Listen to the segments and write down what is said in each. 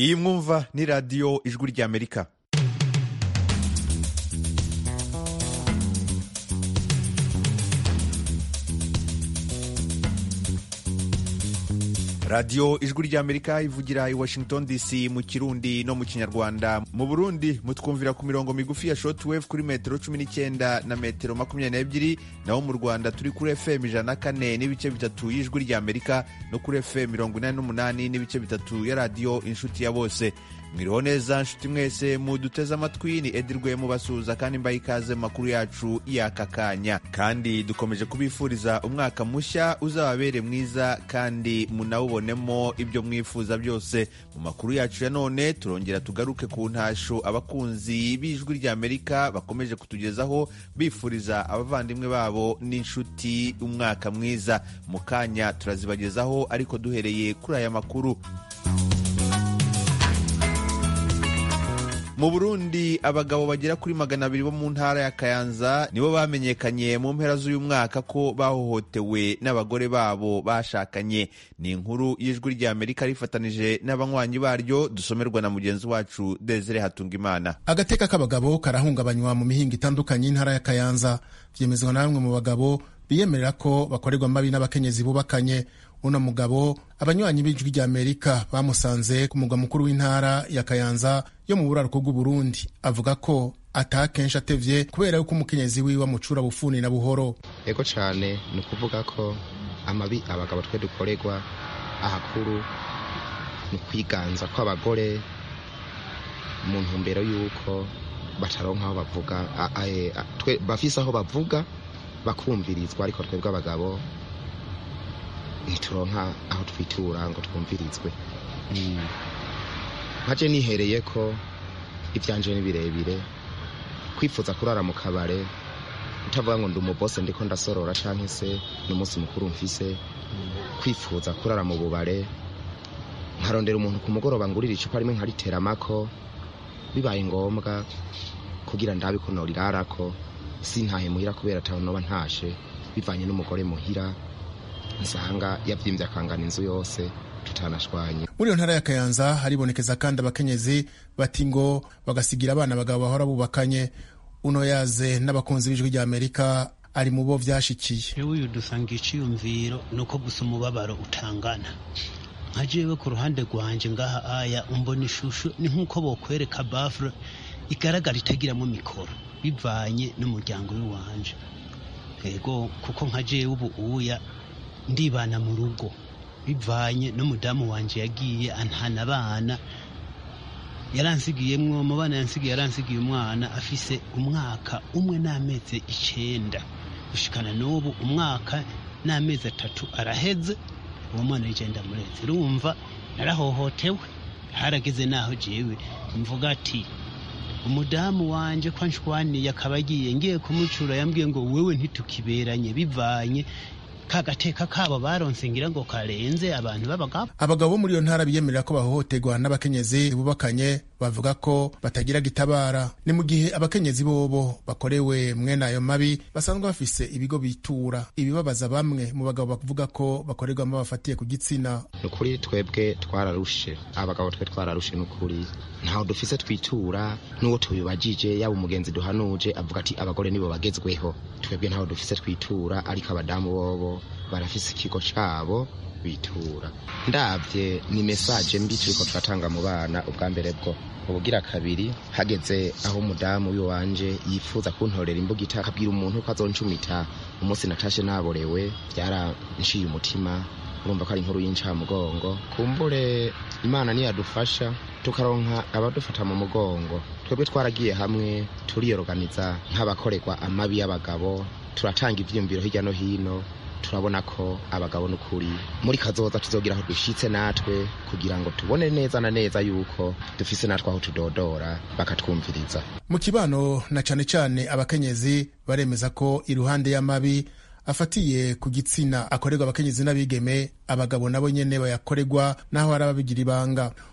iyi mwumva ni radiyo ijwi ry'amerika radiyo ijwi ry'amerika ivugira i washington dc mu kirundi no mu kinyarwanda mu burundi mutwumvira ku mirongo migufi ya shortwave kuri metero cumi n'icyenda na metero makumyabiri n'ebyiri naho mu rwanda turi kuri fm ijana na kane n'ibice bitatu y'ijwi ry'amerika no kuri fm mirongo inani n'umunani n'ibice bitatu ya radiyo inshuti ya bose mwiriho neza nshuti mwese muduteze amatwi ni edirwe mubasuhuza kandi mbaye ikaze mu makuru yacu y'aka kanya kandi dukomeje kubifuriza umwaka mushya uzababere mwiza kandi munawubonemo ibyo mwifuza byose mu makuru yacu ya none turongera tugaruke ku ntasho abakunzi b'ijwi ry'amerika bakomeje kutugezaho bifuriza abavandimwe babo n'inshuti umwaka mwiza mu kanya turazibagezaho ariko duhereye kuri aya makuru mu burundi abagabo bagera kuri magana abiri bo mu ntara ya kayanza nibo bamenyekanye mu mpera z'uyu mwaka ko bahohotewe n'abagore babo bashakanye ni inkuru y'ijwi ry'amerika rifatanije n'abanywanyi baryo dusomerwa na mugenzi wacu desire hatungimana agateka k'abagabo karahungabanywa mu mihinga itandukanye y'intara ya kayanza byemezwa na bamwe mu bagabo biyemerera ko bakorerwa mabi n'abakenyezi bubakanye uno mugabo abanywanyi b'ijwi rya amerika bamusanze ku mugwa mukuru w'intara ya kayanza yo mu buraruko bw'uburundi avuga ko atakenshi atevye kubera yuko umukenyezi wiwe amucura bufuni na buhoro ego cane ni ukuvuga ko amabi abagabo twe dukorerwa ahakuru ni ukwiganza kw'abagore mu ntumbero y'uko bataronka aho bavuga bafise aho bavuga bakumvirizwa ariko twebwe abagabo ntituronka aho twitura ngo twumvirizwe nkaje nihereye ko ibyanje ni birebire kwifuza kurara mu kabare utavuga ngo ndi umubose ndiko ndasorora canke se ni umunsi mukuru mfise kwifuza kurara mu bubare nkarondera umuntu ku mugoroba ngurira icupa rimwe nkariteramako bibaye ngombwa kugira ndabe ko norirarako sintahe muhira kubera ataho noba ntashe bivanye n'umugore muhira nsanga yabyimbye akangana inzu yose tutanashwanye muri iyo ntara ya kayanza haribonekeza kandi abakenyezi bati ngo bagasigira abana abagabo bahora bubakanye uno yaze n'abakunzi b'ijwi rya amerika ari mu bo vyashikiye jewe uyu dusanga iciyumviro ni uko gusa umubabaro utangana nka jewe ku ruhande rwanje ngaha aya umbona ishusho ni nk'uko bokwereka bafure igaragara itagiramo mikoro bivanye n'umuryango w'iwanje ego kuko nka jewe ubu uya ndibana mu rugo bivanye n'umudamu wanje yagiye antana abana yaransigiyemwo mu bana yansigiye yaransigiye umwana afise umwaka umwe n'amezi icenda gushikana n'ubu umwaka n'amezi atatu araheze uwo mwana yigenda muretse urumva narahohotewe harageze naho jewe mvuga ati umudamu wanje ko anshwaniye akaba agiye ngiye kumucura yambwiye ngo wewe ntitukiberanye bivanye kagateka kabo baronse ngira ngo karenze abantu b'abagabo abagabo bo muri iyo ntara biyemerera ko bahohoterwa n'abakenyezi bubakanye bavuga ko batagira gitabara ni mu gihe abakenyezi bobo bakorewe mwene ayo mabi basanzwe bafise ibigo bitura ibibabaza bamwe mu bagabo bavuga ko bakorerwamo bafatiye ku gitsina ni ukuri twebwe twararushe abagabo twe twararushe ni ukuri ntaho dufise twitura n'uwo tubibajije yaba umugenzi duhanuje avuga ati abagore nibo bagezweho twebwe ntaho dufise twitura ariko abadamu bobo barafise ikigo cabo bitura ndabye ni mesaje mbi turiko turatanga mu bana ubwa mbere bwo ubugira kabiri hageze aho umudamu w'iwanje yifuza kuntorera imbugita akabwira umuntu ko azoncumita umunsi natashe naborewe byaranciye umutima urumva ko ari inkuru y'incamugongo kumbure imana niyadufasha tukaronka abadufata mu mugongo twebwe twaragiye hamwe turiyoroganiza nk'abakorerwa amabi y'abagabo turatanga ivyiyumviro hirya no hino turabona ko abagabo n'ukuri muri kazoza tuzogira aho dushitse natwe kugira ngo tubone neza na neza yuko dufise natwe aho tudodora bakatwumviriza mu kibano na cane cane abakenyezi baremeza ko iruhande y'amabi afatiye ku gitsina akorerwa abakenyezi n'abigeme abagabo nabo nyene bayakorerwa naho hari ababigira ibanga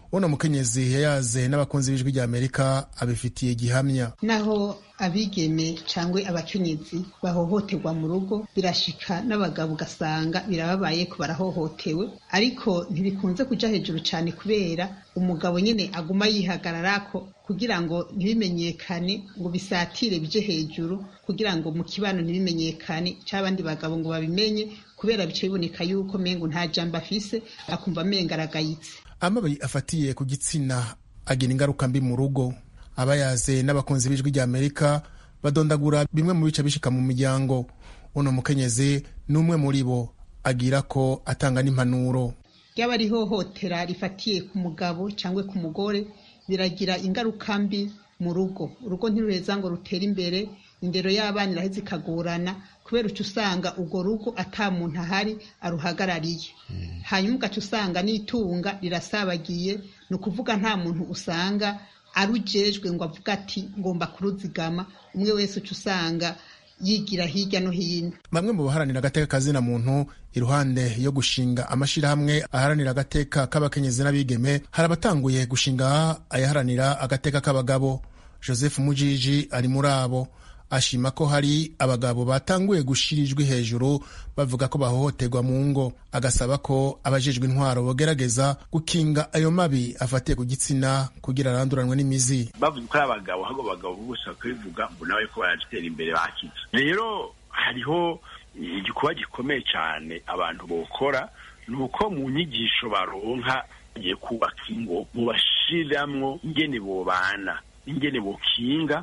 uno mukenyezi yayaze n'abakunzi b'ijwi rya amerika abifitiye gihamya naho abigeme cyangwa abakenyezi bahohoterwa mu rugo birashika n'abagabo ugasanga birababaye ko barahohotewe ariko ntibikunze kuja hejuru cyane kubera umugabo nyine aguma yihagararako kugira ngo ntibimenyekane ngo bisatire bije hejuru kugira ngo mu kibano ntibimenyekane cy'abandi bagabo ngo babimenye kubera bice biboneka yuko mengo nta jambo afise akumva amenga aragayitse amababi afatiye ku gitsina agira ingaruka mbi mu rugo abayaze n'abakunzi b'ijwi rya amerika badondagura bimwe mu bice bishika mu miryango uno mukenyezi ni umwe muri bo agira ko atanga n'impanuro ryaba ari ihohotera rifatiye ku mugabo cyangwa ku mugore biragira ingaruka mbi mu rugo urugo ntiruheza ngo rutere imbere indero y'abana iraheza ikagorana kubera uca usanga urwo rugo ata muntu ahari aruhagarariye hanyuma ugaca usanga n'itunga rirasabagiye ni ukuvuga nta muntu usanga arujejwe ngo avuga ati ngomba kuruzigama umwe wese uca usanga yigira hirya no hino bamwe mu baharanira agateka kazina muntu iruhande yo gushinga amashirahamwe aharanira agateka k'abakenyezi n'abigeme hari abatanguye gushinga ayaharanira agateka k'abagabo joseph mujiji ari muri abo ashima ko hari abagabo batanguye gushira ijwi hejuru bavuga ko bahohoterwa mu ngo agasaba ko abajejwe intwaro bogerageza gukinga ayo mabi afatiye ku gitsina kugira aranduranwe n'imizi bavuze ko ari abagabo ahubwo abagabo bose bakabivuga ngo nawe ko baratera imbere bakize rero hariho igikorwa gikomeye cyane abantu bokora ni uko mu nyigisho baronka bagiye kubaka ingo mubashiramwo ingene bobana ingene bokinga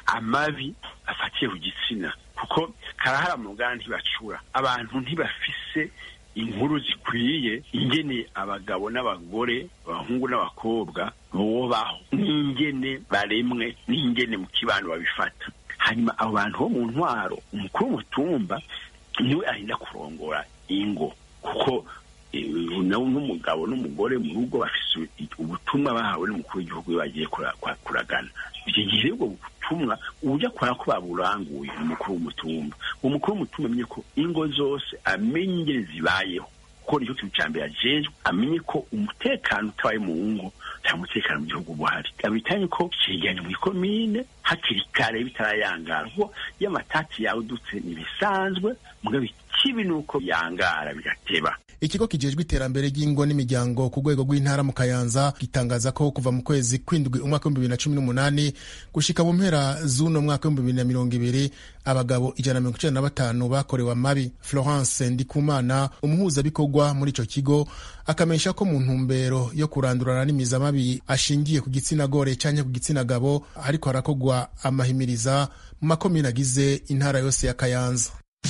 amabi afatiye ku gitsina kuko karahara mu ruganda ntibacura abantu ntibafise inkuru zikwiye ingene abagabo n'abagore abahungu n'abakobwa bobaho n'ingene baremwe n'ingene mu kibano babifata hanyuma abo bantu bo mu ntwaro umukuru w'umutumba niwe arinda kurongora ingo kuko n'umugabo n'umugore mu rugo bafise ubutumwa bahawe n'umukuru w'igihugu iyo bagiye kuragana icyo gihe ubwo butumwa ujya kubona ko baburanguye umukuru w'umutumba umukuru w'umutumba amenye ko ingo zose amenye ingene zibayeho kuko nicyo kintu cya mbere ajejwe amenye ko umutekano utabaye mu ngo nta mutekano mu gihugu buhari abitanye ko cegeranye mu ikomine hakiri kare bitarayangara kuko iyo amatati yawe udutse ntibisanzwe mugabo ikibi ni uko yangara bigateba ikigo kijejwe iterambere ry'ingo n'imiryango ku rwego rw'intara mu kayanza gitangaza ko kuva mu kwezi kw'indwi umwaka w'ibihumbi bibiri na cumi n'umunani gushika mu mpera z'uno mwaka w'ibihumbi bibiri na mirongo ibiri abagabo ijana na mirongo icenda na batanu bakorewe amabi florence ndikumana umuhuzabikorwa muri ico kigo akamenyesha ko mu ntumbero yo kurandurana n'imizi amabi ashingiye ku gitsina gore canke ku gitsina gabo ariko harakogwa amahimiriza mu makomine agize intara yose ya kayanza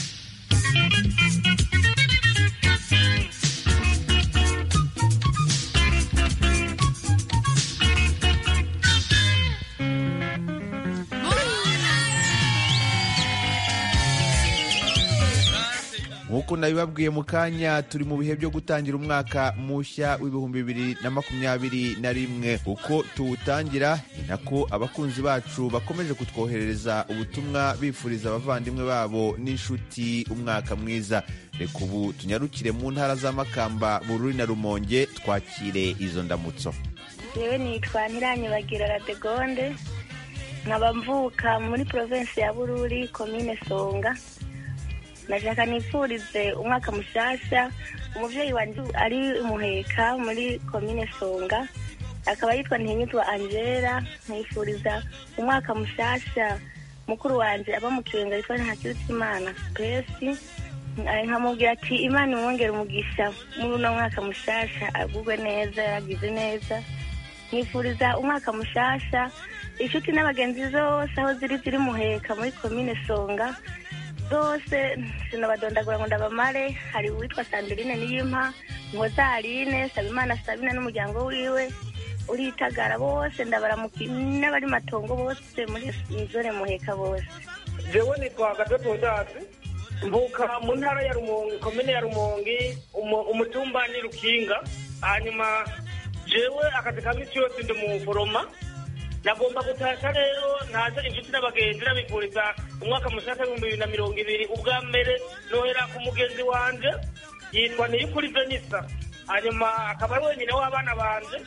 nk'uko nabibabwiye mu kanya turi mu bihe byo gutangira umwaka mushya w'ibihumbi bibiri na makumyabiri na rimwe uko tuwutangira ni nako abakunzi bacu bakomeje kutwoherereza ubutumwa bifuriza abavandimwe babo n'inshuti umwaka mwiza reka ubu tunyarukire mu ntara z'amakamba bururi na rumonge twakire izo ndamutso yewe nitwa ntiranyibagira radegonde nkaba mvuka muri provinsi ya bururi komine songa nashaka nifurize umwaka mushasha umuvyeyi wanje ari muheka muri komine songa akaba yitwa ntihinyitwa angela nkifuriza umwaka mushasha mukuru wanje aba mu kirenga yitwa ntakirutimana spesi nkamubwira ati imana imwongere umugisha muri uno mwaka mushasha agugwe neza yagize neza nkifuriza umwaka mushasha inshuti n'abagenzi zose aho ziri ziri muheka muri komine songa zose sinabadondagura ngo ndabamare hari uwitwa sandeline niyimpa nkozaline sabimana sabina n'umuryango wiwe uritagara bose ndabaramuki n'abari matongo bose muri zone muheka bose jewe nitwa gatoto ndasi mvuka mu ntara ya rumonge komine ya rumonge umutumba ni rukinga hanyuma jewe akazi ka misi yose ndi mu foroma nagomba gutasha rero ntaze inshuti n'abagenzi nabifuriza umwaka mushasha w'ibihumbi bibiri na mirongo ibiri ubwa mbere nohera ku mugenzi wanje yitwa niyukuri venisa hanyuma akaba ari wenyine w'abana banje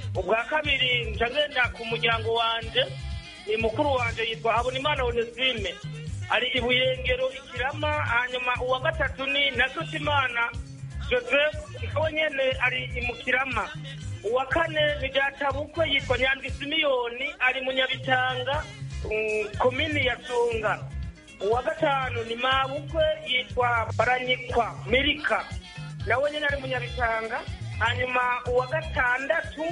ubwa kabiri nca ngenda ku muryango wanje ni mukuru wanje yitwa habonimana onesime ari ibuyengero ikirama hanyuma uwa gatatu ni nasutimana joseph nawe nyene ari imukirama uwa kane ni databukwe yitwa nyandwi simiyoni ari munyabitanga mm, komini ya songa uwa gatanu ni mabukwe yitwa baranyikwa mirika nawe nyene ari munyabitanga hanyuma uwa gatandatu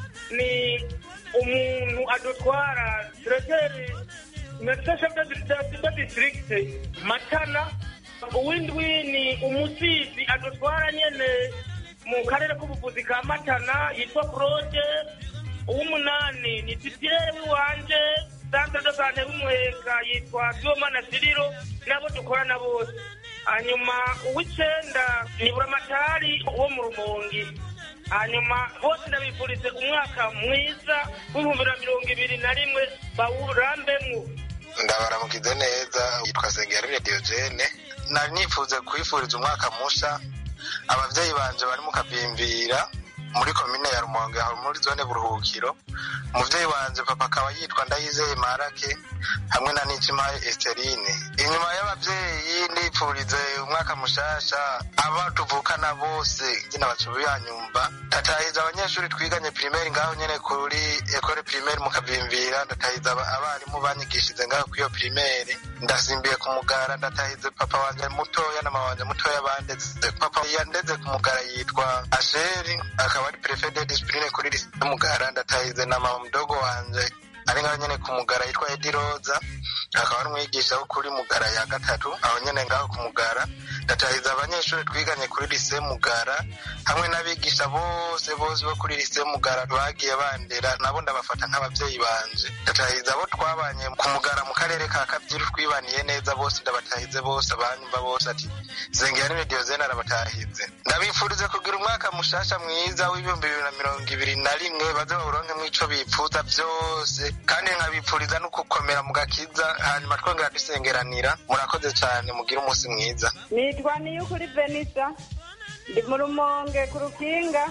ni umuntu adutwara diregiteri mesesha de district matana uwindwi ni umusizi adutwara nyene mu karere k'ubuvuzi ka matana yitwa claude uw'umunani ni titire w'iwanje santre de sante w'umuheka yitwa sibomana siriro nabo dukorana bose hanyuma uw'icenda ni buramatari wo mu rumongi hanyuma bose ndabifurize umwaka mwiza w'ibihumbi na mirongo ibiri na rimwe bawurambemwo ndabaramukize neza yitwa Sengiyarire Diogene nari nifuze kwifuriza umwaka musha abavyeyi banje bari mu kabimbira muri komine ya Rumonge aho muri zone Buruhukiro umuvyeyi wanje papa akaba yitwa Ndayizeye Marake hamwe na Nikimaye Esterine inyuma y'abavyeyi ndipfurize umwaka mushasha aba tuvukana bose nyine bacubiyanyumva ndatahiza abanyeshuri twiganye primaire ngaho nyene kuri ekole primaire mu kabimbira ndatahiza aba- abarimu banyigishize ngaho kwiyo primaire ndasimbiye ku mugara ndatahize papa wanje mutoya na mama wanje mutoya bandeze papa yandeze ku mugara yitwa asheri akaba ari prefet de discipline kuri lycée mugara ndatahize na mama mdogo wanje ari ngaho nyene ku mugara yitwa edi roza akaba ari umwigisha wo kuri mugara ya gatatu aho nyene ngaho ku mugara ndatahiza abanyeshuri twiganye kuri lycée mugara hamwe n'abigisha bose bose bo kuri lycée mugara bagiye bandera nabo ndabafata nk'abavyeyi banje ndatahiza abo twabanye ku mugara mu karere ka kavyiru twibaniye neza bose ndabatahize bose abanyumva bose ati zengera Diogene arabatahize ndabifurize kugira umwaka mushasha mwiza w'ibihumbi bibiri na mirongo ibiri na rimwe baze bawuronkemwo ico bipfuza vyose kandi nkabipfuriza no gukomera mu gakiza hanyuma twongera dusengeranira murakoze cane mugire umunsi mwiza nitwa niyukuri venisa ndi mu rumonge ku rukinga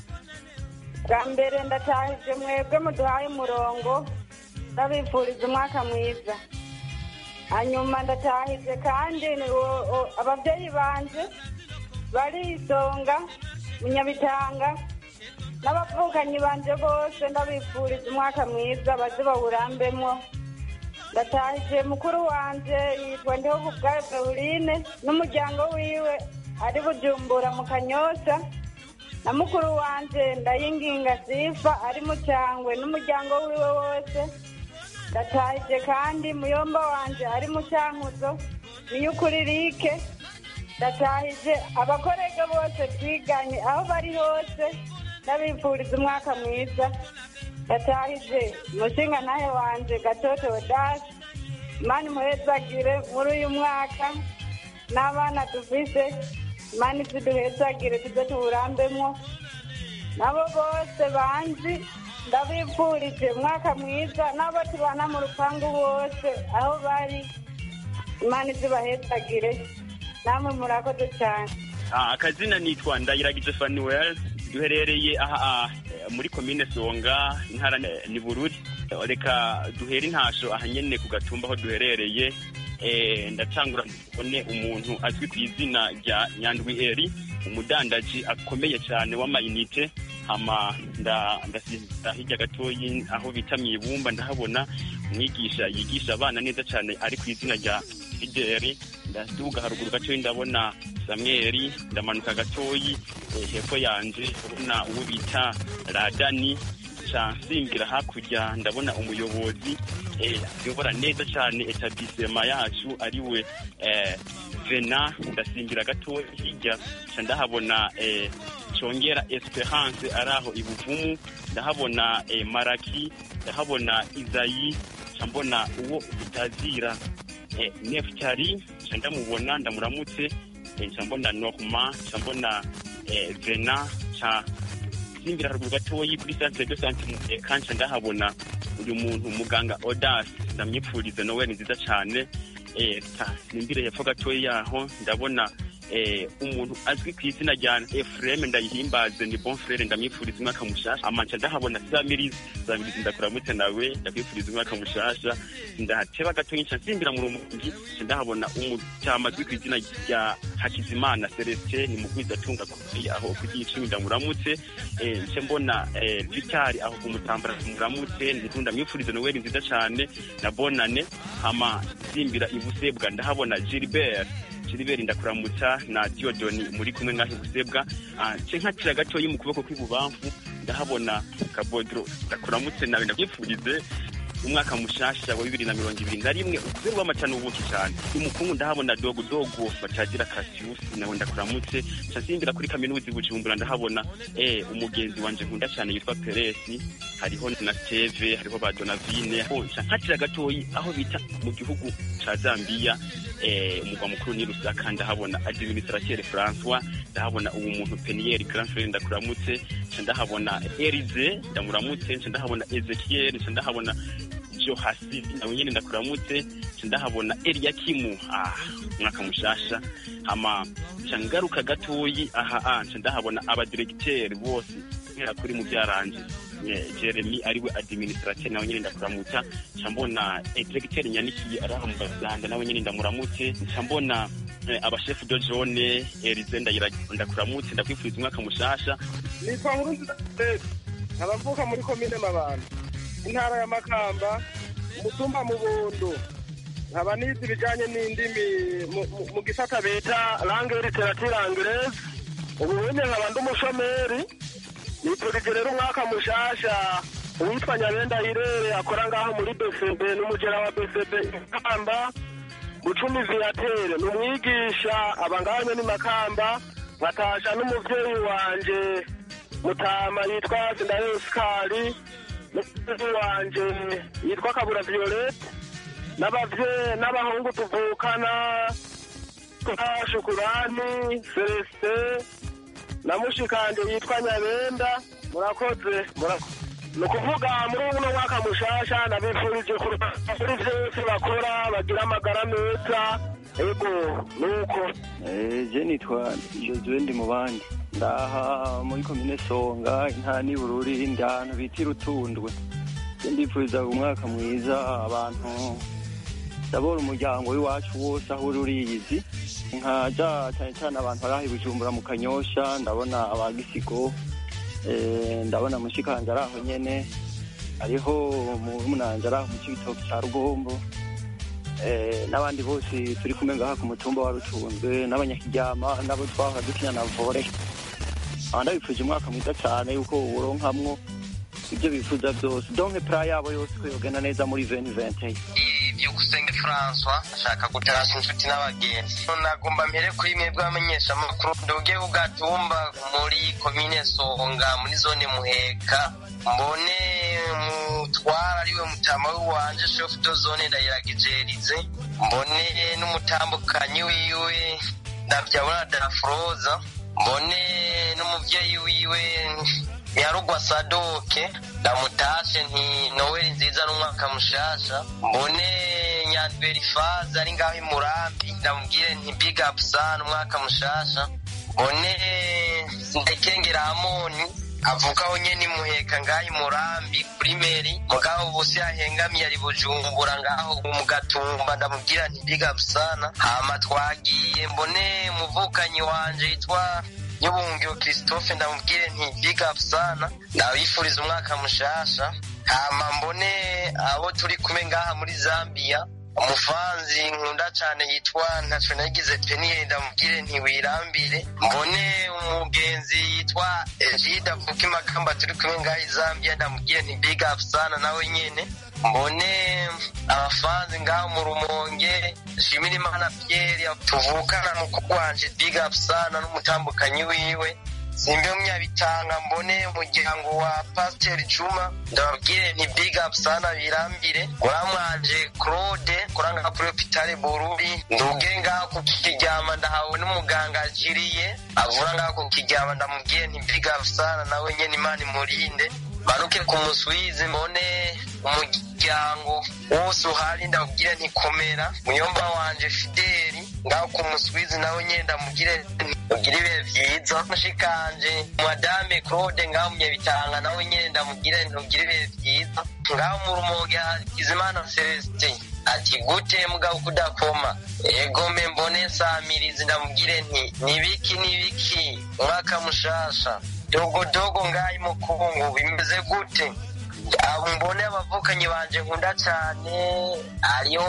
bwa mbere ndatahije mwebwe muduhaye umurongo ndabifuriza umwaka mwiza hanyuma ndatahije kandi ni uwo- uwo- ababyeyi banje barisonga munyabitanga n'abavukanyi banje bose ndabifuriza umwaka mwiza baze bawurambemwo ndatahije mukuru wanje yitwa ndiho kubwayo pauline n'umuryango wiwe ari bujumbura mu kanyosha na mukuru wanje ndayinginga sifa ari mu cyangwe n'umuryango wiwe wose ndatahije kandi muyomba wanje ari mu cyankuzo niyo ukuri rike ndatahije abakorega bose twiganye aho bari hose ndabifuriza umwaka mwiza ndatahije umushinga nawe wanje gatoto dasi mani muhezagire muri uyu mwaka n'abana dufise mani tuduhezagire tuze tuwurambemwo nabo bose banzi ndabifurije umwaka mwiza n'abo tubana mu rupangu bose aho bari imana izibahezagire namwe murakoze cyane Ah, akazina nitwa ndayiragije fanuel duherereye aha ah, muri komine songa intara ni- ni bururi reka duhere intasho aha nyene ku gatumba aho duherereye eh, ndacangura mbone umuntu azwi ku izina rya nyandwi eri umudandaji akomeye cyane w'amayinite hama nda- ndasiza hirya gatoyi aho bita mwibumba ndahabona umwigisha yigisha abana neza cyane ari ku izina rya fideli ndaduga haruguru gatoyi ndabona samweli ndamanuka gatoyi eh, hepfo yanje ndabona uwo bita radani ca nsimbira hakurya ndabona umuyobozi eh, ayobora neza cyane etablisema yacu ariwe eh, vena ndasimbira gatoyi hirya ca ndahabona eh, congera esperance ari aho ibuvumu ndahabona eh, maraki ndahabona izayi ca mbona uwo utazira eh, neftari ca ndamubona ndamuramutse eh, ca mbona norma ca mbona eh, vena ca simbira haruguru gatoyi kuri centre de sante muteka nca ndahabona uyu muntu muganga odas ndamwipfuriza nowe ni nziza cane eh, ta simbire hepfo gatoyi yaho ndabona eh, umuntu azwi ku izina rya efureme ndayihimbaze ni bon frere ndamwifuriza umwaka mushasha amanca ndahabona zamirizi zamirizi ndakuramutse nawe ndakwifuriza umwaka mushasha ndahateba gatonya nca nsimbira mu rumungi nca ndahabona umutama azwi ku izina rya hakizimana celestin ni mugwizatunga kuki aho ku gicumi ndamuramutse eh, nce mbona eh, vitari aho ku mutambara muramutse ndikunda ndamwifuriza noweli nziza cane na bonane hama nsimbira ibusebwa ndahabona gilbert Gilbert ndakuramutsa na Diodoni muri kumwe ngaho ibusebwa nce nkakira gatoyi mu kuboko kw'ibubamfu ndahabona kabodro ndakuramutse nawe ndakwifurize umwaka mushasha wa bibiri na mirongo ibiri na rimwe ukubera w'amacana ubuki cyane umukungu ndahabona dogo dogo batagira kasiyusi nawe ndakuramutse nca nsimbira kuri kaminuza i bujumbura ndahabona eh umugenzi wanje nkunda cyane yitwa peresi hariho na steve hariho ba donavine nca nkatira gatoyi aho bita mu gihugu ca zambiya eh umugwa mukuru ni rusaka ndahabona administrateur françois ndahabona ubu muntu peniel grand frere ndakuramutse nca ndahabona erize ndamuramutse nca ndahabona ezekiel nca ndahabona johasi nawe nyene ndakuramutse nca ndahabona eliakimu ah umwaka mushasha hama nca ngaruka gatoyi aha ah nca ndahabona abadiregiteri bose nkera kuri mu byaranje jeremy ariwe administrateur nawe nyene ndakuramutsa nca mbona diregiteri nyanikiye araha mu gazanda nawe nyene ndamuramutse nca mbona abashefu do jone erize ndakuramutse ndakwifuriza umwaka mushasha nitwa nkurunziza nkaba mvuka muri komine mabanda intara ya makamba umutumba mubondo nkaba nize ibijanye n'indimi mu gisata bita langue literature anglaise ubu bunye nkaba ndi umushomeri nipfurije rero umwaka mushasha uwitwa nyabenda irere akora ngaho muri bcb n'umugera wa bcb ikamba gucumi viatere ni umwigisha aba ngaho nyene makamba nkatasha n'umuvyeyi wanje mutama yitwa sindayosikari n'umukozi wanje yitwa kabura violette n'abavye n'abahungu tuvukana shukurani celestin na mushikanje yitwa nyabenda murakoze ni ukuvuga muri uno mwaka mushasha nabifurije kuri vyose bakora bagira amagara meza ego nuko je nitwa josue ndi mu bandi ndaha muri komine songa intara n'ibururi ndi ahantu bita irutundwe ndipfuriza umwaka mwiza abantu ndabona umuryango w'iwacu wose aho uri uriyizi nkaja cyane cyane abantu bari aho i bujumbura mu kanyosha ndabona abagisigo ndabona mushikanje ari aho nyene hariho munanje ari aho mu cibitoki ca rugombo n'abandi bose turi kumwe ngaha ku mutumba wa rutunzwe n'abanyakiryama n'abo twahora dukina na vore ndabifuje umwaka mwiza cyane yuko uronkamwo ibyo bifuza byose donke pra yabo yose ko yogenda neza muri veni vente byukusenge francois ashaka gutarasa inshuti n'abagenzi nagomba mpere kuri mwebwe abamenyeshamakuru ndoge ugatumba muri komine songa muri zone muheka mbone mutwara ariwe mutama w'iwanje shefu do zone ndayiragijerize mbone n'umutambukanyi wiwe ndabyabona dafroza mbone n'umuvyeyi wiwe yarugwa sadoke ndamutashe nti noweli nziza n'umwaka mushasha mbone nyandberi faze ari ngaho imurambi ndamubwire nti big up sana umwaka mushasha mbone ndekengera hamoni avukaho nyene imuheka ngaho imurambi kuri meri mugabo busi yahengamiye ari bujumbura ngaho mu gatumba ndamubwira nti big up sana hama twagiye mbone umuvukanyi wanje yitwa nyubungiro christophe ndamubwire nti big up sana ndabifuriza umwaka mushasha hama mbone abo turi kumwe ngaha muri zambia umufanzi nkunda cyane yitwa ntaco nagize peniyeri ndamubwire ntiwirambire mbone umugenzi yitwa egide avuka imakamba turi kumwe ngaha i zambia ndamubwire nti big up sana nawe nyene mbone abafanzi ngaho mu rumonge shimira imana pierre tuvukana mukuru wanje big up sana n'umutambukanyi wiwe simbe munyabitanga mbone umuryango wa pasiteri juma ndababwire ni big up sana birambire muramwanje claude kuranga kuri hopitale bururi nduge ngaho ku kiryama ndahawe n'umuganga akiriye avura ngaho ku kiryama ndamubwire ni big up sana nawe nyene imana imurinde manuke ku muswizi mbone umugeni n'umuryango wose uhari ndabwire ntikomera muyomba wanje fideli ngaho ku muswizi nawe nyine ndamugire mugire ibihe byiza mushikanje madame claude ngaho munyabitanga nawe nyine ndamugire ntugire ibihe byiza ngaho mu rumoge hakizimana celestin ati gute mugabo kudakoma egome mbone nsamirizi ndamubwire nti nibiki nibiki umwaka mushasha dogodogo ngaho mukungu bimeze gute abo mbone abavukanyi banje nkunda cyane hariho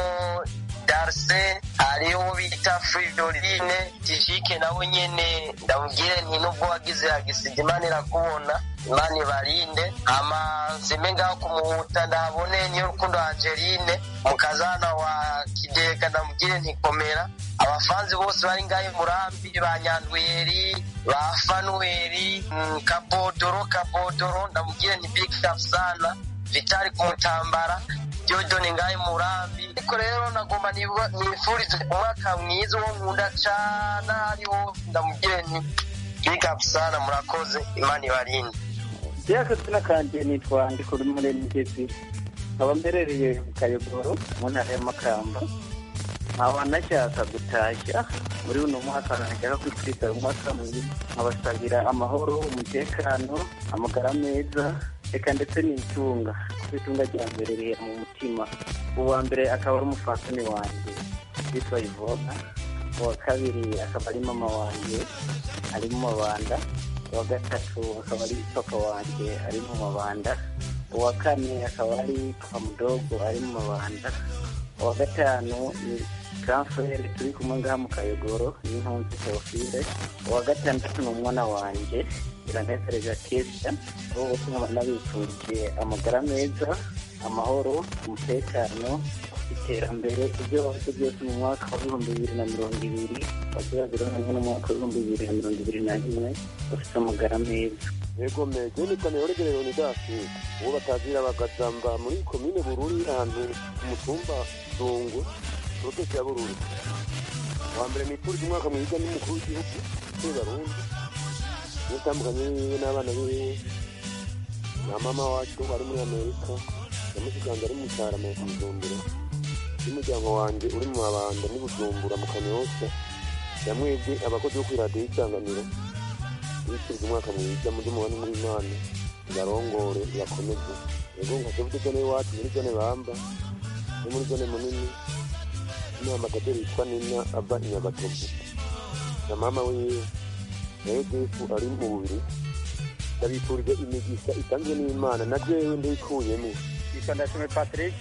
darse hariho bita fridorine tijike nawe nyene ndamubwire nti nubwo wagize agisida imana irakubona imana ibarinde ama nsime ngaho kumuhuta ndabone niyo rukundo angeline mukazana wa kidega ndamubwire ntikomera abafanzi bose bari ngaho murambi ba nyandweri ba fanuweri mm, kabodoro kabodoro ndamubwire nti big up sana vitali kumutambara Jojo ngahe murambi ariko rero nagomba nifurize umwaka mwiza uwo nkunda cyane hariho ndamubwire nti big up sana murakoze imana ibarinde yakazina kanje nitwa ndikuri muri migezi nkaba mberereye mu kayogoro mu ntara y'amakamba nkaba nashaka gutashya muri uno mwaka nashaka kwitwiza umwaka mwiza nkabasabira amahoro umutekano amagara meza reka ndetse n'itunga kuko itunga rya mbere riri mu mutima uwa mbere akaba ari umufasani wanjye witwa ivona uwa kabiri akaba ari mama wanjye ari mu mabanda uwa gatatu akaba ari papa wanjye ari mu mabanda uwa kane akaba ari papa mudogo ari mu mabanda uwa gatanu ni transferi turi kumwe ngaha mu kayogoro n'impunzi teofile uwa gatandatu ni umwana wanjye iranezereje kesha bo bose nkaba nabifuriye amagara meza amahoro umutekano iterambere ibyo bafite byose mu mwaka w'ibihumbi bibiri na mirongo ibiri bazabira hamwe n'umwaka w'ibihumbi bibiri na mirongo ibiri na rimwe bafite amagara meza yego meze nitwa neoregere leonidasi uwo batazira bagazamba muri komine bururi ahantu ku mutumba dungu protesi ya bururi wa mbere nifuriza umwaka mwiza n'umukuru w'igihugu cy'abarundi niyo utandukanye wiwe n'abana biwe na mama wacu ari muri amerika na mushikanje ari mu cyara mu bujumbura n'umuryango wanjye uri mu mabanda n'i bujumbura mu kanyosha yamwebwe abakozi bo kuri radiyo y'isanganiro bifuriza umwaka mwiza muri mubane muri imana barongore bakomeze yego nkajya muri zone iwacu muri zone bamba no muri zone munini n'ambasaderi yitwa nina ava i nyagatovu na mama wiwe na yosefu ari mu bubiri ndabifurije imigisha itanzwe n'imana na jewe ndayikuyemo yitwa ndashime patrick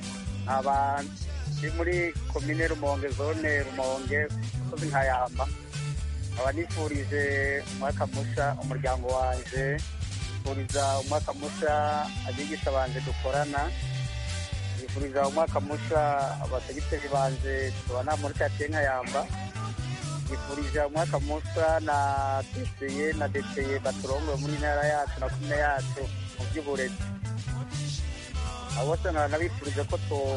aba ndi muri komine rumonge zone rumonge umusozi nkayamba aba nifurije umwaka musha umuryango wanje nifuriza umwaka musha abigisha banje dukorana nifuriza umwaka musha abategiteri banje tubana muri katiye nkayamba nifurije umwaka musha na deseye na deseye baturongoye muri ntara yacu na kumwe yacu mu by'uburezi abo bose nkaba nabifurije ko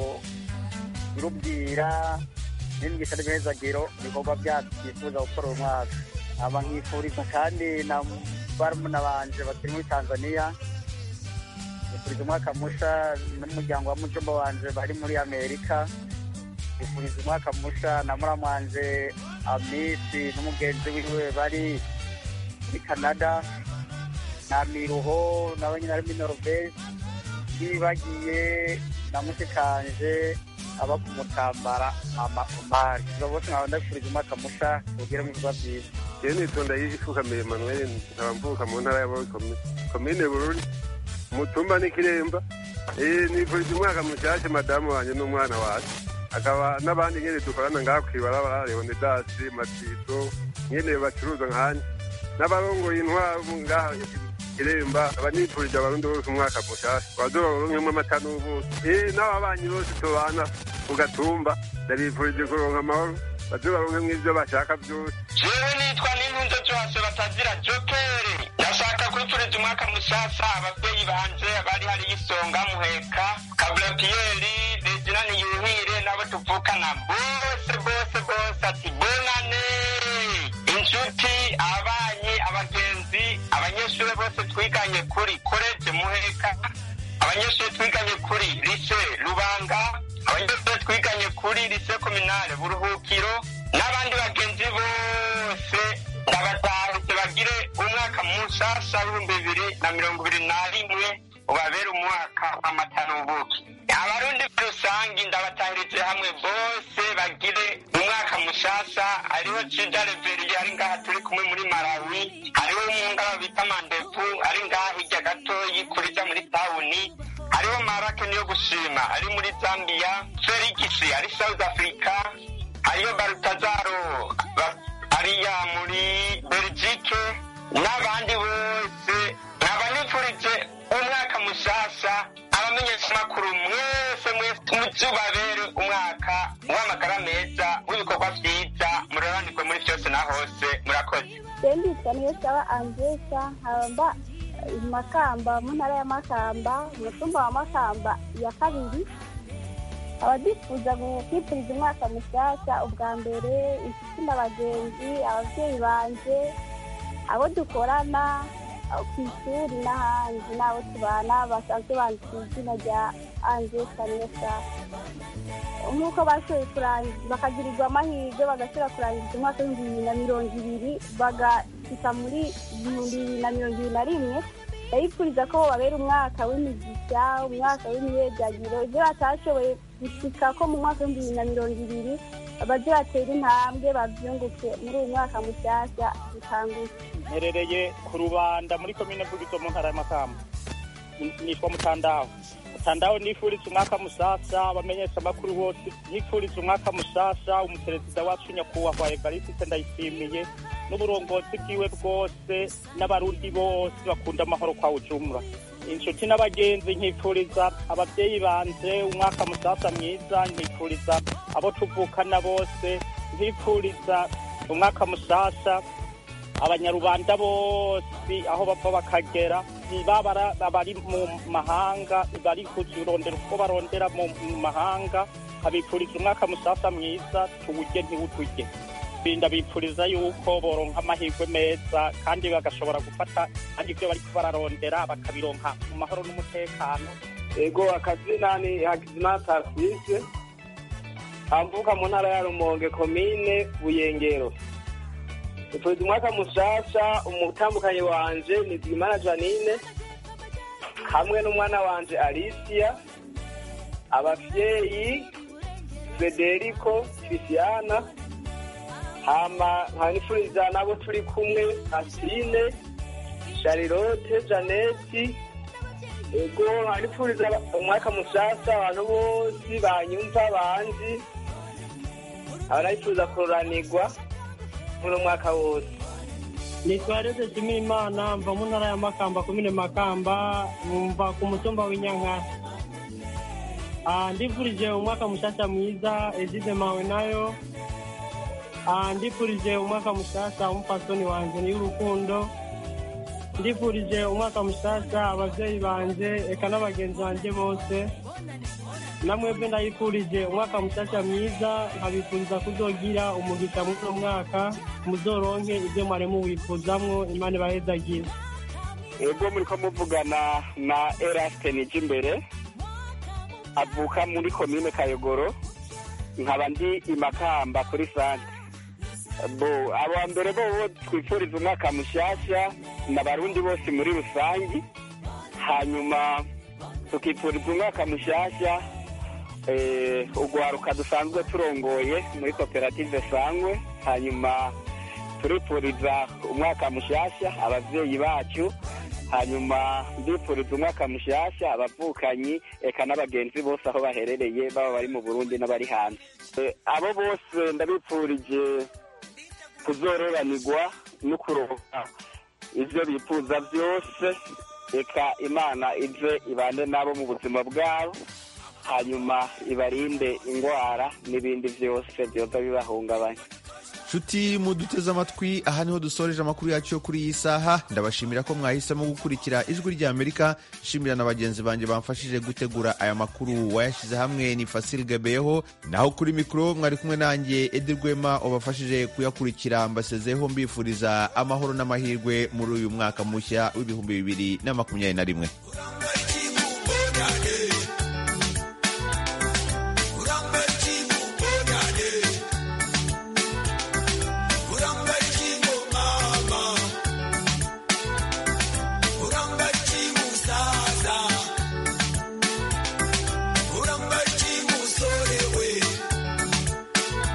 turubwira n'imigisha n'imihezagiro ibikorwa byacu twifuza gukora uyu mwaka aba nkifuriza kandi na barumuna banje bakiri muri tanzania nifuriza umwaka musha n'umuryango wa mujomba wanje bari muri amerika nifuriza umwaka musha na muramu wanje amisi n'umugenzi wiwe bari muri canada na miruho nawe nyine ari muri norvege nibagiye na mushikanje aba ku mutambara mama omari abo bose nkaba ndabifurije umwaka musha ubwire mu bikorwa byiza jewe nitonda yifukamiye manuel nkaba mvuka mu ntara ya komine bururi umutumba n'ikiremba nifurije umwaka mushasha madamu wanjye n'umwana wacu akaba n'abandi nyene dukorana ngaha kw'ibarabara leonidasi matito nyene bacuruza nkanje n'abarongoye intwaro ngaha kiremba abanifurije abarundi bose umwaka mushasha bazobaronkemwo amata n'ubuki n'ababanyi bose tubana ku gatumba ndabifurije kuronka amahoro bazobaronkemwo ivyo bashaka vyose jewe nitwa n'intunze zose batazira jokeri ndashaka kwifuriza umwaka mushasha abavyeyi banje bari hari isonga muheka kabula piyeri reginani yuhire nabo tuvukana bose bose bose ati bonane inshuti ababanyi abagenzi abanyeshuri bose twiganye kuri koleje muheka abanyeshuri twiganye kuri lise rubanga abanyeshuri twiganye kuri lise kominale buruhukiro n'abandi bagenzi bose ndabatahutse bagire umwaka mushasha w'ibihumbi bibiri na mirongo ibiri na rimwe ubabere umwaka w'amatanubuki abarundi muri rusange ndabatahirije hamwe bose bagire umwaka mushasha hariho cida reveriye ari ngaha turi kumwe muri malawi hariho umwungaba bita mandevu ari ngaha hirya gatoyi kurija muri tawuni hariho marake niyo gushima ari muri zambia felix ari south africa hariho barutazaro ba- ariya muri belgique n'abandi bose nkaba nifurije umwaka mushasha abamenyeshamakuru mwese mwese muzubabere umwaka w'amagara meza w'ibikorwa vyiza muraranirwe muri vyose na hose murakoze senditwa niyo saba angesa nkaba i makamba mu ntara ya makamba umutumba wa makamba ya kabiri abadifuza kwifuriza umwaka mushyashya ubwa mbere inshuti n'abagenzi ababyeyi banje abo dukorana abo ku ishuri n'ahandi n'abo tubana basanzwe bandika izina rya angesa niyo saba nk'uko bashoboye kurangiza bakagirirwa amahirwe bagashobora kurangiza umwaka w'ibihumbi bibiri na mirongo ibiri bagashyika muri ibihumbi bibiri na mirongo ibiri na rimwe ndabifuriza ko babera umwaka w'imigisha umwaka w'imyiyebyagiro ibyo batashoboye gushyika ko mu mwaka w'ibihumbi bibiri na mirongo ibiri bajye batera intambwe babyunguke muri uyu mwaka mushyashya dutanguye mperereye ku rubanda muri komine mvugizo mu ntara y'amakamba nitwa mutandaho mutandaho nifuriza umwaka musasa abamenyesha amakuru bose nifuriza umwaka musasa umuperezida wacu nyakubahwa evariste ndayishimiye n'uburongozi bwiwe bwose n'abarundi bose bakunda amahoro kwa ujumura inshuti n'abagenzi nkifuriza ababyeyi banje umwaka musasa mwiza nkifuriza abo tuvukana bose nkifuriza umwaka musasa abanyarubanda bose aho bava bakagera baba bari mu mahanga bari kurondera uko barondera mu mahanga abifuriza umwaka musasa mwiza tuwurye ntiwuturye ndabifuriza yuko boronka amahirwe meza kandi bagashobora gufata kandi ibyo bariko bararondera bakabironka mu mahoro n'umutekano ego akazina ni hakizimana tarsise amvuka mu ntara ya rumonge komine buyengero tufuriza umwaka mushasha umutambukanyi wanje ni zigimana janine hamwe n'umwana wanje alicia abavyeyi frederico christiana hama nkanifuriza nabo turi kumwe asine sharilote janeti ego nkanifuriza umwaka mushasha abantu bose banyumva banzi abanayifuza kururanirwa muri umwaka wose nitwa rese shimira imana mva mu ntara ya makamba komine makamba mva ku mutumba w'inyankara Ah, ndifurije umwaka mushasha mwiza ezize mawe nayo Ah, ndifurije umwaka mushasha umupasoni wanje ni y'urukundo ndifurije umwaka mushasha abavyeyi banje eka n'abagenzi banje bose namwebwe ndayifurije umwaka mushasha mwiza nkabifuriza kuzogira umugisha muri uno mwaka muzoronke ibyo mwari muwifuzamwo imana ibahezagire ego muriko muvugana na eraste nije imbere avuka muri komine kayogoro nkaba ndi imakamba kuri sante bo abo mbere bo twifuriza umwaka mushasha n'abarundi bose muri rusange hanyuma tukifuriza umwaka mushasha eh, ugwaruka dusanzwe turongoye muri koperative sangwe hanyuma turifuriza umwaka mushasha abavyeyi bacu hanyuma ndifuriza umwaka mushasha abavukanyi eka n'abagenzi bose aho baherereye baba bari mu burundi n'abari hanze Eh, abo bose ndabipfurije kuzororanirwa no kuronka ivyo bifuza vyose eka imana ize ibane nabo mu buzima bwabo hanyuma ibarinde ingwara n'ibindi vyose vyoza bibahungabanya nshuti muduteze amatwi aha niho dusoreje amakuru yacu yo kuri iyi saha ndabashimira ko mwahisemo gukurikira ijwi rya amerika nshimira na bagenzi banjye bamfashije gutegura aya makuru wayashyize hamwe ni fasil gabeho naho kuri mikoro mwari kumwe nanjye edi rwema wabafashije kuyakurikira mbasezeho mbifuriza amahoro n'amahirwe muri uyu mwaka mushya w'ibihumbi bibiri na makumyabiri na rimwe again.